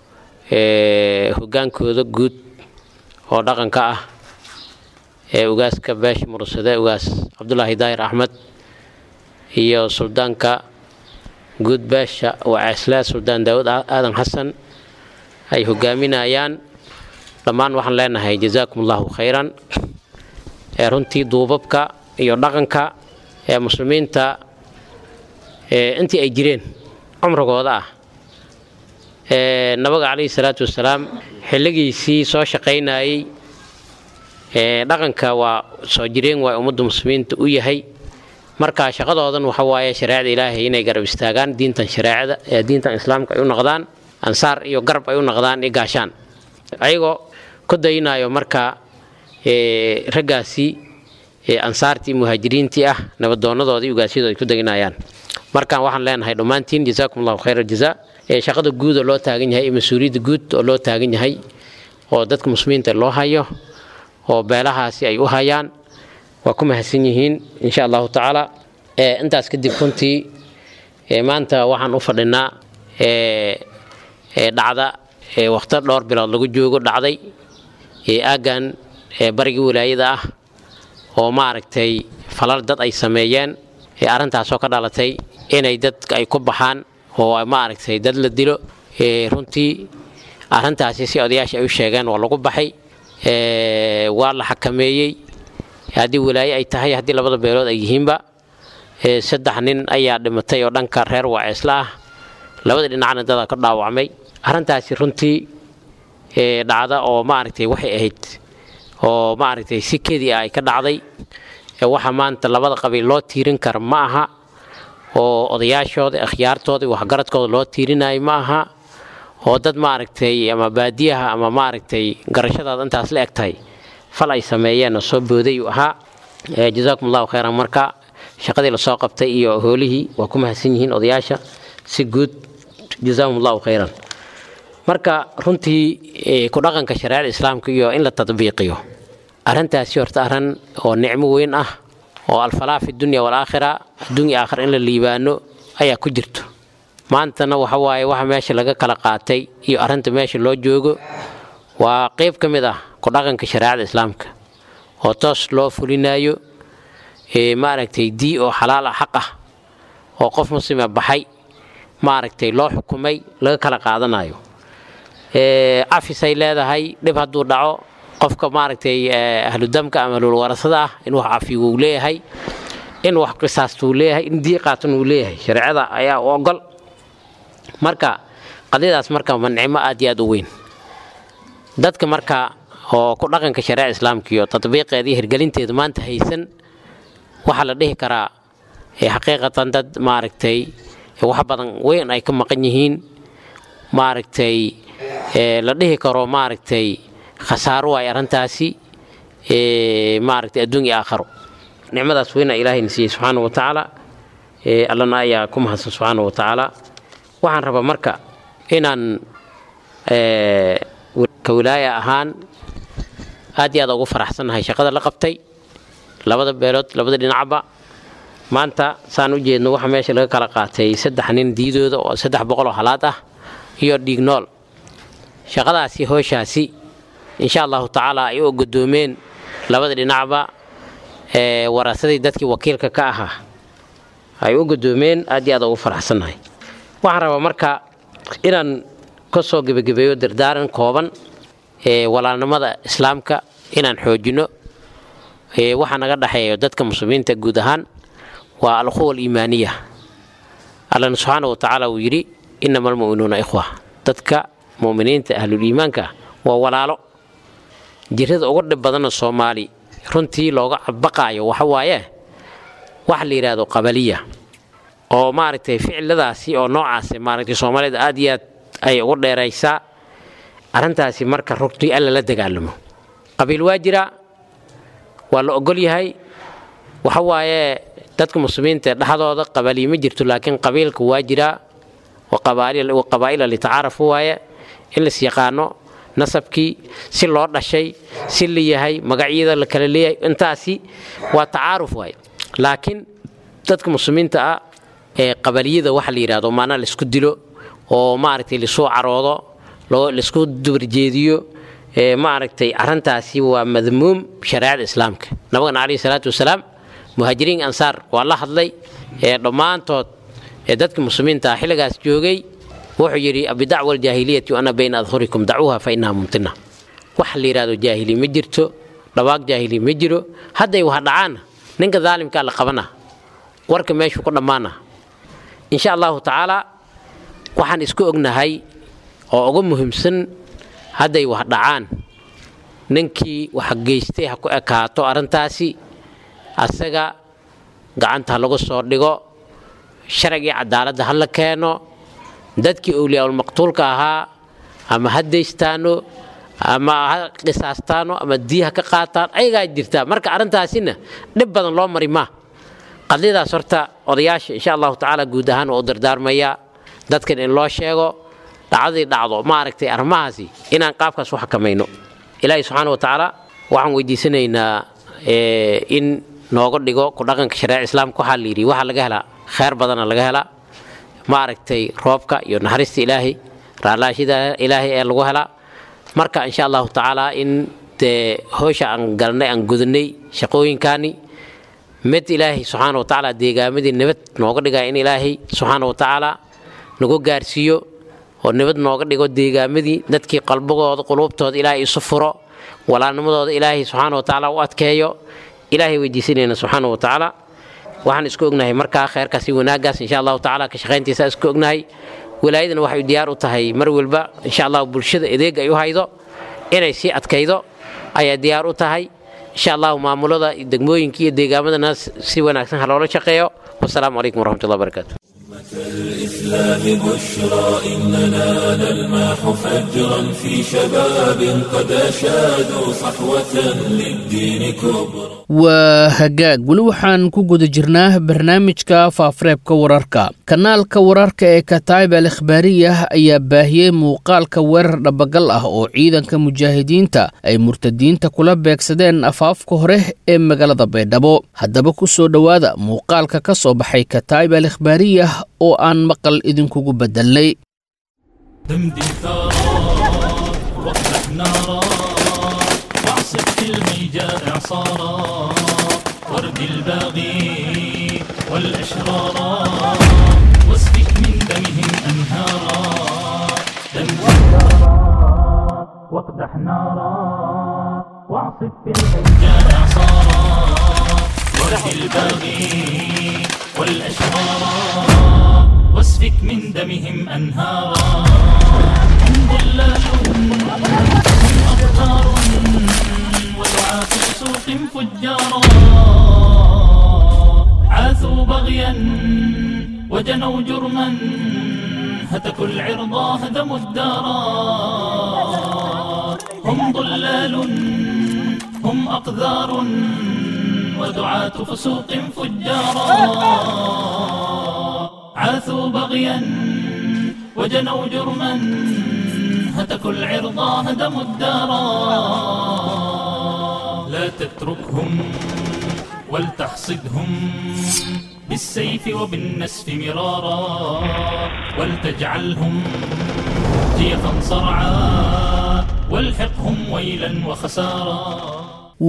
hogaankooda guud oo dhaqanka ah ee ugaaska beesha mursade ugaas cabdulaahi daahir axmed iyo suldaanka guud beesha waceesle suldaan daawud aadan xasan ay hogaaminayaan dhammaan waxaan leenahay jazaakum allahu khayran ee runtii duubabka iyo dhaqanka ee muslimiinta intii ay jireen cumrigooda ah nabiga calayhi salaatu wasalaam xilligiisii soo shaqaynayey dhaqanka waa soo jireen waa ummadda muslimiinta u yahay marka shaqadoodan waxa waaye shareecada ilaahay inay garab istaagaan diintan shareecada ee diintan islaamka ay u noqdaan ansaar iyo garab ay u noqdaan iyo gaashaan ayagoo ku daynayo marka raggaasi ansaartii muhaajiriintii ah nabadoonadoodii ugaasyadooda ay ku daynayaan markaan waxaan leenahay dhammaantiin jazaakum allahu khayra jazaa shaqada guud oo loo taagan yahay iyo mas-uuliyadda guud oo loo taagan yahay oo dadka muslimiinta loo hayo oo beelahaasi ay u hayaan waa ku mahadsan yihiin insha allahu tacaala intaas kadib runtii maanta waxaan u fadhinaa dhacda wakhto dhowr bilood lagu joogo dhacday aaggan barigii wilaayada ah oo maaragtay falal dad ay sameeyeen arrintaasoo ka dhalatay inay dadka ay ku baxaan oo maaragtay dad la dilo runtii arrintaasi si odayaasha ay u sheegeen waa lagu baxay waa la xakameeyey haddii walaaye ay tahay haddii labada beelood ay yihiinba saddex nin ayaa dhimatay oo dhanka reer waaceesla ah labada dhinacna dada ka dhaawacmay arrintaasi runtii dhacda oo maaragtay waxay ahayd oo maaragtay si kedii ah ay ka dhacday waxa maanta labada qabiil loo tiirin kara ma aha oo odayaashooda akhyaartooda waxgaradkooda loo tiirinayo ma aha oo dad maaragtay ama baadiyaha ama maaragtay garashadaada intaas la eg tahay fal ay sameeyeen soo booday uu ahaa jazaakum allahu khayran marka shaqadii lasoo qabtay iyo hoolihii waa ku mahadsan yihiin odayaasha si guud jazaahum allahu khayran marka runtii ku dhaqanka shareecada islaamka iyo in la tadbiiqiyo arrintaasi horta arrin oo nicmo weyn ah oo alfalaa fi dunya walaakhira adduunya aakhira in la liibaano ayaa ku jirto maantana waxa waaye waxa meesha laga kala qaatay iyo arrinta meesha loo joogo waa qayb ka mid ah ku dhaqanka shareecada islaamka oo toos loo fulinayo maaragtay dii oo xalaal ah xaq ah oo qof muslima baxay maaragtay loo xukumay laga kala qaadanayo cafisay leedahay dhib hadduu dhaco qofka maaragtay ahludamka ama ahlulwarasada ah in wax cafiga uu leeyahay in wax qisaasta uu leeyahay in dii qaatan uu leeyahay shareecada ayaa u ogol marka qadiyadaas marka ma nicmo aad iyo aad u weyn dadka marka oo ku dhaqanka shareeca islaamka iyo tatbiiqeeda iyo hirgelinteeda maanta haysan waxaa la dhihi karaa xaqiiqatan dad maaragtay wax badan weyn ay ka maqan yihiin maaragtay la dhihi karo maaragtay khasaaro waay arrintaasi maaragtay adduun iyo aakharo nicmadaas weyna ilaahayna siiyey subxaana wa tacaala allana ayaa ku mahadsan subxaana wa tacaala waxaan rabaa marka inaan ka wilaaya ahaan aad iyo aad ugu faraxsannahay shaqada la qabtay labada beelood labada dhinacba maanta saan u jeedno waxa meesha laga kala qaatay saddex nin diidooda oo saddex boqoloo halaad ah iyo dhiignool shaqadaasi hooshaasi insha allahu tacaala ay u godoomeen labada dhinacba warasadii dadkii wakiilka ka ahaa ay u godoomeen aad iyo aad ugu faraxsannahay waxaan rabaa marka inaan ka soo gebagabeeyo dardaaran kooban walaalnimada islaamka inaan xoojino waxaa naga dhexeeyo dadka muslimiinta guud ahaan waa alquwa aliimaaniya allana subxaana wa tacaala uu yidhi inama almu'minuuna ikhwa dadka mu'miniinta ahluliimaanka waa walaalo jirada ugu dhib badanna soomaali runtii looga baqaayo waxa waaye waxa la yidhaahdo qabaliya oo maaragtay ficiladaasi oo noocaasi maaragtay soomaalida aad iyo aad ay ugu dheeraysaa arrintaasi marka rugtii alla la dagaalamo qabiil waa jira waa la ogol yahay waxa waaye dadka muslimiinta dhexdooda qabaaliyo ma jirto laakiin qabiilka waa jiraa qabaa'ila litacaarafu waaye in las yaqaano nasabkii si loo dhashay si la yahay magacyada la kala leeyahay intaasi waa tacaaruf waaye laakiin dadka muslimiinta ah ee qabaliyada waxa la yidhahdo maanaa laisku dilo oo maaragtay lasoo caroodo laisku dubarjeediyo maaragtay arrintaasi waa madmuum shareecada islaamka nabagana calayhi salaatu wasalaam muhaajiriin ansaar waa la hadlay ee dhammaantood ee dadka muslimiinta ah xilligaas joogay wuxuu yidhi bidacwa aljaahiliyati ana bayna adhurikum dacuuha fa inaha mumtina waxa la yidhahdo jaahili ma jirto dhawaaq jaahili ma jiro hadday wax dhacaana ninka daalimkaa la qabana warka meeshuu ku dhammaana insha allahu tacaala waxaan isku ognahay oo ugu muhiimsan hadday wax dhacaan ninkii wax geystay ha ku ekaato arrintaasi asaga gacanta ha lagu soo dhigo sharcigii cadaaladda ha la keeno dadkii owliyaulmaqtuulka ahaa ama ha daystaano ama ha qisaastaano ama dii ha ka qaataan ayagaa jirtaa marka arrintaasina dhib badan loo mari maa qadiyadaas horta odayaasha insha allahu tacaala guud ahaan waa u dardaarmayaa dadkan in loo sheego dhacdadii dhacdo maaragtay arrimahaasi inaan qaabkaas u xakamayno ilaahay subxaana wa tacaala waxaan weydiisanaynaa in nooga dhigo ku dhaqanka shareeca islaamka waxaa la yidhi waxaa laga helaa kheyr badana laga helaa maaragtay roobka iyo naxariista ilaahay raalaashida ilaahay ee lagu helaa marka insha allahu tacaala in dee howsha aan galnay aan gudanay shaqooyinkaani mid ilaahay subxaana wa tacaala deegaamadii nabad nooga dhigaya in ilaahay subxaana wa tacaala nagu gaarsiiyo oo nabad nooga dhigo deegaamadii dadkii qalbigooda quluubtooda ilaahay isu furo walaalnimadooda ilaahay subxaana wa tacaala u adkeeyo ilaahay weydiisanayna subxaana wa tacaala waxaan isku ognahay markaa kheyrkaas iyo wanaaggaas insha allahu tacaala ka shaqayntiisa isku ognahay wilaayadana waxay diyaar u tahay mar walba insha allahu bulshada adeeg ay u haydo inay sii adkaydo ayaa diyaar u tahay insha allahu maamulada degmooyinka iyo deegaamadana si wanaagsan ha loola shaqeeyo wasalaamu calaykum waraxmatullahi wabarakaatu الإسلام بشرى إننا نلمح فجرا في شباب قد أشادوا صحوة للدين كبرى waa hagaag weli waxaan ku guda jirnaa barnaamijka faafareebka wararka kanaalka wararka ee kataib al ikhbaariyah ayaa baahiyey muuqaalka weerar dhabagal ah oo ciidanka mujaahidiinta ay murtadiinta kula beegsadeen afaafka hore ee magaalada baydhabo haddaba ku soo dhowaada muuqaalka ka soo baxay kataib al ikhbaariyah oo aan maqal idinkugu bedelnay دمدم ثارا وافتح نارا واعصف في الميجاء اعصارا وارد الباغي والاشرارا واسفك من دمهم انهارا دمدم ثارا واقدح نارا واعصف في الميجاء اعصارا وارد الباغي والاشرارا واسفك من دمهم أنهارا هم ضلال هم أبطار ودعاة سوق فجارا عاثوا بغيا وجنوا جرما هتكوا العرضا هدموا الدارا هم ضلال هم أقذار ودعاة فسوق فجارا عاثوا بغيا وجنوا جرما هتكوا العرضا هدموا الدارا لا تتركهم ولتحصدهم بالسيف وبالنسف مرارا ولتجعلهم جيفا صرعا والحقهم ويلا وخسارا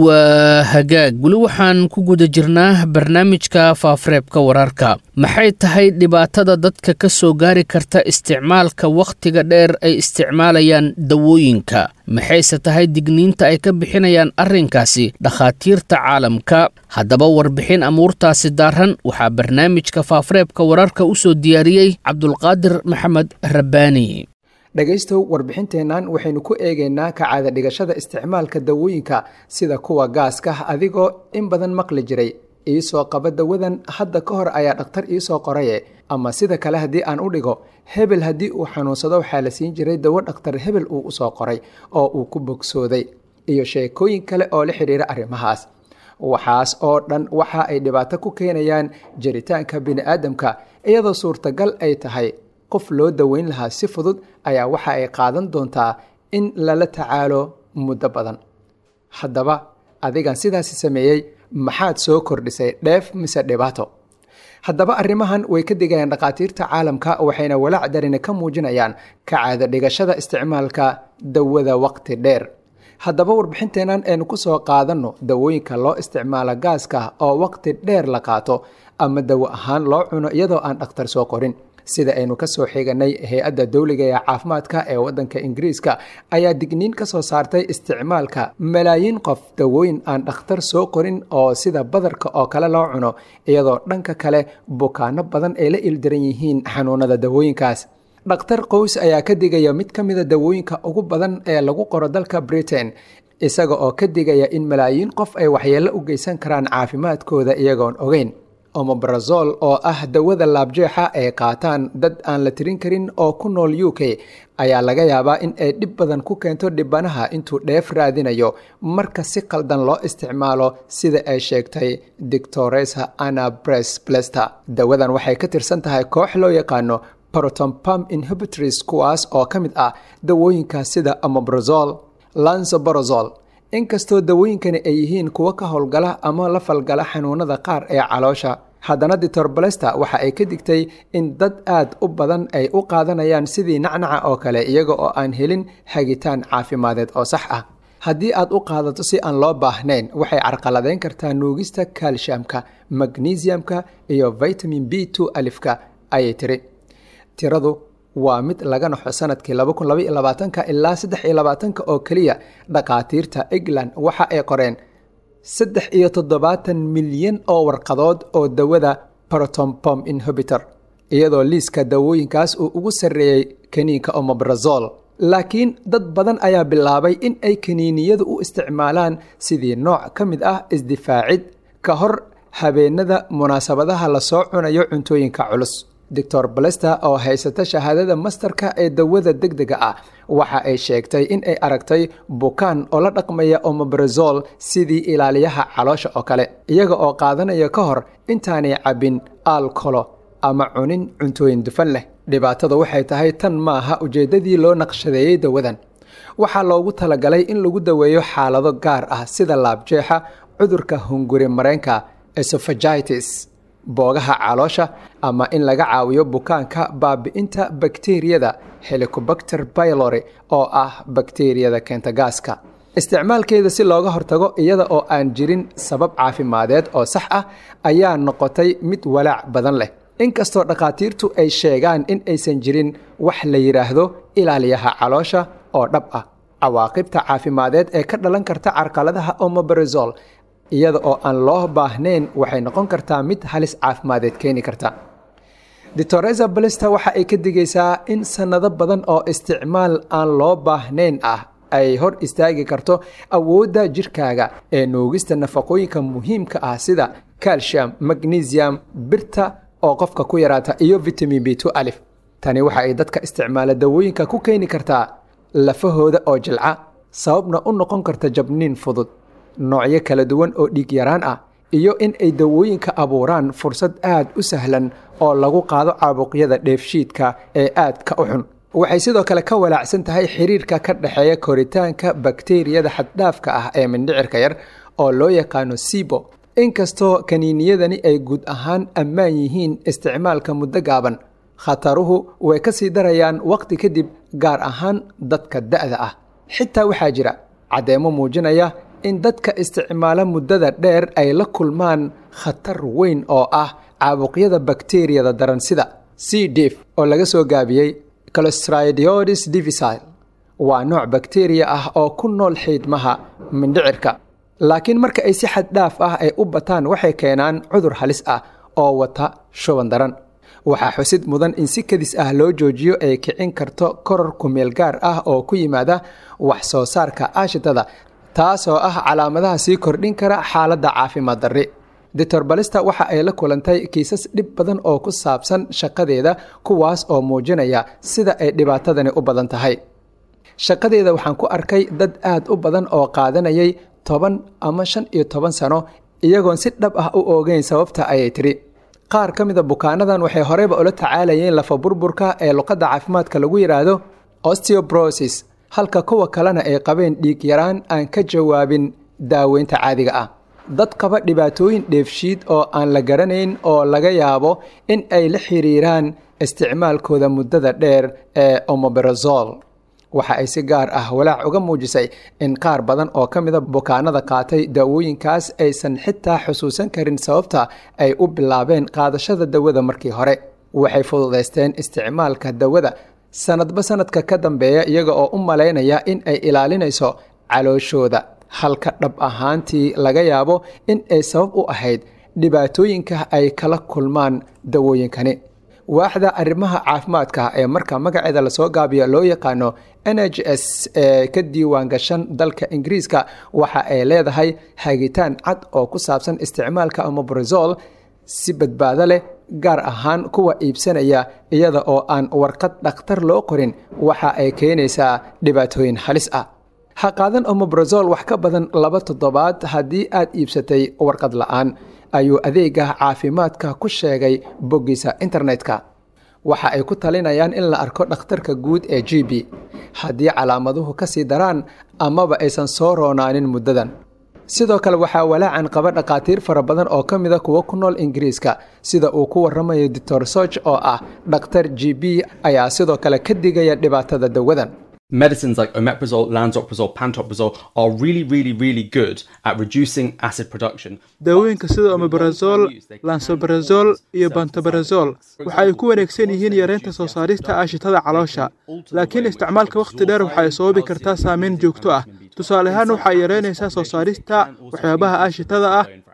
waa hagaag weli waxaan ku guda jirnaa barnaamijka faafareebka wararka maxay tahay dhibaatada dadka ka soo gaari karta isticmaalka wakhtiga dheer ay isticmaalayaan dawooyinka maxayse tahay digniinta ay ka bixinayaan arrinkaasi dhakhaatiirta caalamka haddaba warbixin amuurtaasi daaran waxaa barnaamijka faafareebka wararka u soo diyaariyey cabdulqaadir maxamed rabbaani dhegaystow warbixinteennan waxaynu ku eegaynaa kacaada dhigashada isticmaalka dawooyinka sida kuwa gaaska adigoo in badan maqli jiray iisoo qaba dawadan hadda ka hor ayaa dhakhtar iisoo qoraye ama sida kale haddii aan u dhigo hebel haddii uu xanuunsado waxaa la siin jiray dawo dhakhtar hebel uu usoo qoray oo uu ku bogsooday iyo sheekooyin kale oo la xidhiira arrimahaas waxaas oo dhan waxa ay dhibaato ku keenayaan jiritaanka bini'aadamka iyadoo suurtagal ay tahay qof loo daweyn lahaa si fudud ayaa waxa ay qaadan doontaa in lala tacaalo muddo badan haddaba adigan sidaasi sameeyey maxaad soo kordhisay dheef mise dhibaato haddaba arrimahan way ka digayaan dhakhaatiirta caalamka waxayna walaac darina ka muujinayaan kacaada dhigashada isticmaalka dawada waqti dheer haddaba warbixinteennan aynu ku soo qaadanno dawooyinka loo isticmaalo gaaska oo waqti dheer la qaato ama dawo ahaan loo cuno iyadoo aan dhakhtar soo qorin sida aynu ka soo xiganay hay-adda dowliga ee caafimaadka ee waddanka ingiriiska ayaa digniin ka soo saartay isticmaalka malaayiin qof dawooyin aan dhakhtar soo qorin oo sida badarka oo kale loo cuno iyadoo dhanka kale bukaano badan ay la ildaran yihiin xanuunada dawooyinkaas dhakhtar qows ayaa ka digaya mid ka mida dawooyinka ugu badan ee lagu qoro dalka britain isaga oo ka digaya in malaayiin qof ay waxyeello u geysan karaan caafimaadkooda iyagoon ogeyn omobrazol oo ah dawada laabjeexa ay qaataan dad aan la tirin karin oo ku nool u k ayaa laga yaabaa in ay dhib badan ku keento dhibanaha intuu dheef raadinayo marka si qaldan loo isticmaalo sida ay sheegtay dictoresa anna bres blester dawadan waxay ka tirsan tahay koox loo yaqaano protompam inhibitors kuwaas oo ka mid ah dawooyinka sida omobrazol lansoborozol inkastoo dawooyinkani ay yihiin kuwo ka howlgala ama la falgala xanuunada qaar ee caloosha haddana ditor balesta waxa ay ka digtay in dad aad u badan ay u qaadanayaan sidii nacnaca oo kale iyaga oo aan helin hagitaan caafimadeed oo sax ah haddii aad u qaadato si aan loo baahnayn waxay carqaladeyn kartaa nuugista kaalshamka magnesiumka iyo vitamin b two alifka ayay tiri tiradu waa mid laga naxo sanadkii ilaa saddex oo keliya dhakhaatiirta england waxa ay qoreen saddex iyo toddobaatan milyan oo warqadood oo dawada protompom inhibitor iyadoo liiska dawooyinkaas uu ugu sarreeyey kaniinka omobrazol laakiin dad badan ayaa bilaabay in ay kaniiniyadu u isticmaalaan sidii nooc ka mid ah isdifaacid ka hor habeenada munaasabadaha lasoo cunayo cuntooyinka culus doctor balester oo haysata shahaadada mastarka ee dawada degdega ah waxa ay sheegtay in ay aragtay bukaan oo la dhaqmaya omobrazol sidii ilaaliyaha caloosha oo kale iyaga oo qaadanaya ka hor intaanay cabbin alkolo ama cunin cuntooyin dufan leh dhibaatada waxay tahay tan maaha ujeeddadii loo naqshadeeyey dawadan waxaa loogu talagalay in lagu daweeyo xaalado gaar ah sida laabjeexa cudurka hunguri mareenka esophagitis boogaha caloosha ama in laga caawiyo bukaanka baabi'inta bakteriyada helicobacter pylori oo ah bakteriyada keenta gaaska isticmaalkeeda si looga hortago iyada oo aan jirin sabab caafimadeed oo sax ah ayaa noqotay mid walaac badan leh inkastoo dhakhaatiirtu ay sheegaan in aysan jirin wax la yidhaahdo ilaaliyaha caloosha oo dhab ah cawaaqibta caafimadeed ee ka dhalan karta carqaladaha omobrazol iyada oo aan loo baahnayn waxay noqon kartaa mid halis caafimadeed keeni karta doctoresa balista waxa ay ka digaysaa in sannado badan oo isticmaal aan loo baahnayn ah ay hor istaagi karto awoodda jirkaaga ee nuugista nafaqooyinka muhiimka ah sida calcium magnesium birta oo qofka ku yaraata iyo vitamin b two alif tani waxa ay dadka isticmaala dawooyinka ku keeni kartaa lafahooda oo jilca sababna u noqon karta jabniin fudud noocyo kala duwan oo dhiig yaraan ah iyo in ay dawooyinka abuuraan fursad aad u sahlan oo lagu qaado caabuqyada dheefshiidka ee aadka u xun waxay sidoo kale ka walaacsan tahay xiriirka ka dhexeeya koritaanka bakteriyada xaddhaafka ah ee mindhicirka yar oo loo yaqaano sibo inkastoo kaniiniyadani ay guud ahaan ammaan yihiin isticmaalka muddo gaaban khataruhu way ka sii darayaan wakhti kadib gaar ahaan dadka da'da ah xitaa waxaa jira caddeemo muujinaya in dadka isticmaala muddada dheer ay la kulmaan khatar weyn oo ah caabuqyada bakteriyada daran sida c dif oo laga soo gaabiyey clostridiodis divisile waa nooc bakteriya ah oo ku nool xiidmaha mindhicirka laakiin marka ay si xad dhaaf ah ay u bataan waxay keenaan cudur halis ah oo wata shuban daran waxaa xusid mudan in si kadis ah loo joojiyo ay kicin karto koror kumeel gaar ah oo ku yimaada wax soo saarka aashitada taasoo ah calaamadaha sii kordhin kara xaaladda caafimaad darri doctor balista waxa ay la kulantay kiisas dhib badan oo ku saabsan shaqadeeda kuwaas oo muujinaya sida ay dhibaatadani u badan tahay shaqadeeda waxaan ku arkay dad aad u badan oo qaadanayay toban ama shan iyo toban sano iyagoon si dhab ah u oogeyn sababta ayay tidhi qaar ka mida bukaanadan waxay horeyba ula tacaalayeen lafa burburka ee luqadda caafimaadka lagu yidhaahdo osteobrosis halka kuwa kalena ay qabeen dhiig yaraan aan ka jawaabin daaweynta caadiga ah dad qaba dhibaatooyin dheefshiid oo aan la garanayn oo laga yaabo in ay la xiriiraan isticmaalkooda muddada dheer ee omobrazol waxa ay si gaar ah walaac uga muujisay in qaar badan oo ka mida bukaanada qaatay daawooyinkaas aysan xitaa xusuusan karin sababta ay u bilaabeen qaadashada dawada markii hore waxay fududaysteen isticmaalka dawada sanadba sanadka ka dambeeya iyaga oo u malaynaya in ay ilaalinayso calooshooda halka dhab ahaantii laga yaabo in ay sabab u ahayd dhibaatooyinka ay kala kulmaan dawooyinkani waaxda arrimaha caafimaadka ee marka magaceeda lasoo gaabiyo loo yaqaano n h s ee ka diiwaan gashan dalka ingiriiska waxa ay leedahay hagitaan cad oo ku saabsan isticmaalka omobrazol si badbaado leh gaar ahaan kuwa iibsanaya iyada oo aan warqad dhakhtar loo qorin waxa ay keenaysaa dhibaatooyin halis ah ha qaadan omobrazol wax ka badan laba toddobaad haddii aad iibsatay warqad la'aan ayuu adeega caafimaadka ku sheegay boggiisa internetka waxa ay ku talinayaan in la arko dhakhtarka guud ee g b haddii calaamaduhu ka sii daraan amaba aysan soo roonaanin muddadan sidoo kale waxaa walaacan qaba dhakhaatiir fara badan oo ka mida kuwa ku nool ingiriiska sida uu ku waramayo doctor soch oo ah dhakhtar g b ayaa sidoo kale ka digaya dhibaatada dawadan Medicines like omeprazole, lansoprazole, pantoprazole are really, really, really good at reducing acid production. daawooyinka sida omeprazol lansobrazol iyo bantobarazol waxa ay ku wanaagsan yihiin yareynta soo saarista aashitada caloosha laakiin isticmaalka wakhti dheer waxa ay sababi kartaa saameyn joogto ah tusaale ahaan waxa ay yareynaysaa soo saarista waxyaabaha aashitada ah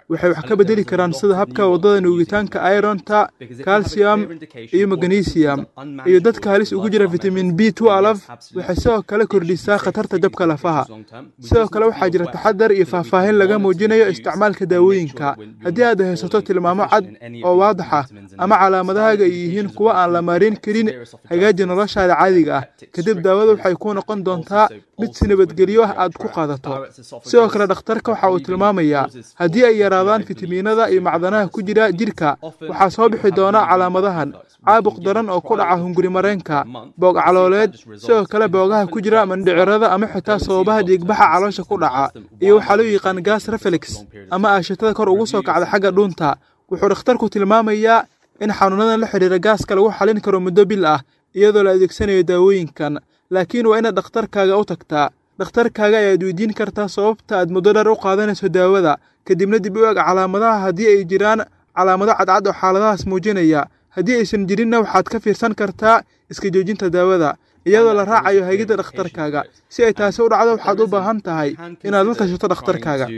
waxay wax ka bedeli karaan sida habka waddada nuugitaanka ironta calcium iyo magnesium iyo dadka halis ugu jira vitamin b waxay sidoo kale kordhisaa khatarta jabka lafaha sidoo kale waxaa jira taxadar iyo faahfaahin laga muujinayo isticmaalka daawooyinka haddii aad haysato tilmaamo cad oo waadax ah ama calaamadahaaga ay yihiin kuwa aan la maarin karin hagaaji noloshaada caadiga ah kadib daawada waxay kuu noqon doontaa mid si nabadgelyo ah aad ku qaadato sidoo kale dhakhtarka waxa uu tilmaamayaa haddii ay yaraadaan fitamiinada iyo macdanaha ku jira jidhka waxaa soo bixi doona calaamadahan caabuq daran oo ku dhaca hunguri mareenka boog calooleed sidoo kale boogaha ku jira mandhicirada ama xitaa sababaha dhiigbaxa caloosha ku dhaca iyo waxaa loo yaqaan gas reflex ama aashitada kor ugu soo kacda xagga dhuunta wuxuu dhakhtarku tilmaamayaa in xanuunadan la xidhiira gaaska lagu xalin karo muddo bil ah iyadoo la adeegsanayo daawooyinkan laakiin waa inaad dhakhtarkaaga u tagtaa dhakhtarkaaga ayaad weydiin kartaa sababta aad muddo dheer u qaadanayso daawada kadibna dib u eg calaamadaha haddii ay jiraan calaamado cadcad oo xaaladahaas muujinaya haddii aysan jirinna waxaad ka fiirsan kartaa iska joojinta daawada iyadoo la raacayo hagidda dhakhtarkaaga si ay taasi u dhacdo waxaad u baahan tahay inaad la tashato dhakhtarkaaga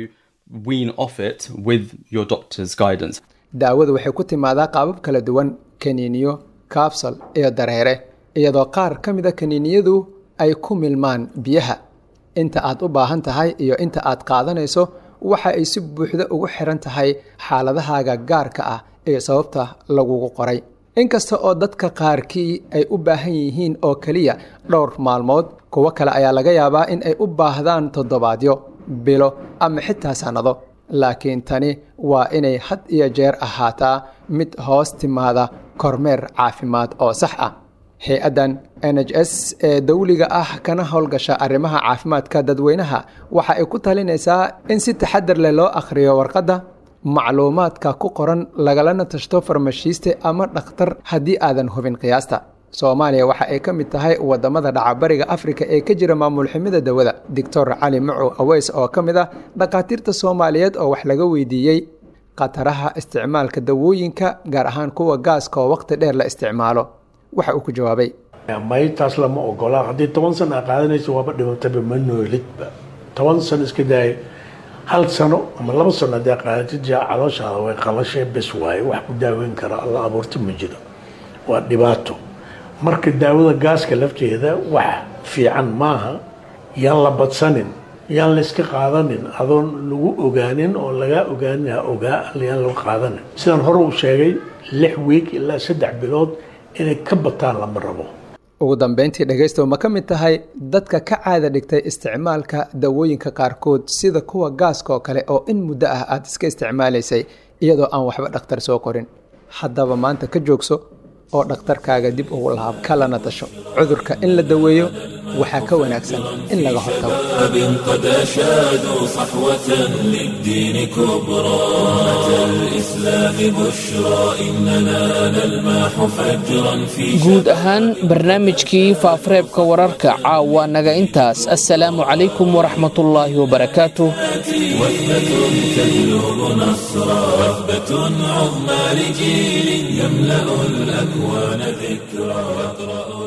daawadu waxay ku timaadaa qaabab kala duwan kaniiniyo kaabsal iyo dareere iyadoo qaar ka mida kaniiniyadu ay ku milmaan biyaha inta aad u baahan tahay iyo inta aad qaadanayso waxa ay si buuxda ugu xiran tahay xaaladahaaga gaarka ah iyo sababta lagugu qoray inkasta oo dadka qaarkii ay u baahan yihiin oo keliya dhowr maalmood kuwo kale ayaa laga yaabaa in ay u baahdaan toddobaadyo bilo ama xitaa sannado laakiin tani waa inay had iyo jeer ahaataa mid hoos timaada kormeer caafimaad oo sax ah hay-addan n h s ee dawliga ah kana howlgasha arrimaha caafimaadka dadweynaha waxa ay ku talinaysaa in si taxadar leh loo akhriyo warqadda macluumaadka ku qoran lagalana tashto farmashiiste ama dhakhtar haddii aadan hubin qiyaasta soomaaliya waxa ay ka mid tahay wadamada dhacabariga afrika ee ka jira maamul xumida dawada doctor cali macow aweys oo ka mid ah dhakhaatiirta soomaaliyeed oo wax laga weydiiyey khataraha isticmaalka dawooyinka gaar ahaan kuwa gaaska oo waqti dheer la isticmaalo waxa uu ku jawaabay maytaas lama ogola haddii toban sano aa qaadanayso waaba dhimataba ma noolidba toban sano iska daaya hal sano ama laba sano haddii aa qaadatid jaa calooshaada way qalashay bes waaye wax ku daaweyn kara alla abuurta ma jiro waa dhibaato marka daawada gaaska lafteeda wax fiican maaha yaan la badsanin yaan la iska qaadanin adoon lagu ogaanin oo lagaa ogaanin ha ogaa yaan lagu qaadanin sidaan hore u sheegay lix wiig ilaa saddex bilood inay ka bataan lama rabo ugu dambeyntii dhegaystow ma ka mid tahay dadka ka caada dhigtay isticmaalka dawooyinka qaarkood sida kuwa gaaska oo kale oo in muddo ah aad iska isticmaalaysay iyadoo aan waxba dhakhtar soo qorin haddaba maanta ka joogso oo dhakhtarkaaga dib ugu laab kalana tasho cudurka in la daweeyo waxaa ka wanaagsan in laga hortago قد أشادوا صحوة للدين كبرى أتى الإسلام بشرى إننا نلمح فجرا في guud ahaan barnaamijkii faafareebka wararka caawa naga intaas assalaamu calaykum waraxmatullaahi wabarakaatuh وثبة تجلب نصرا وثبة عظمى لجيل يملأ الأكوان ذكرى يقرأ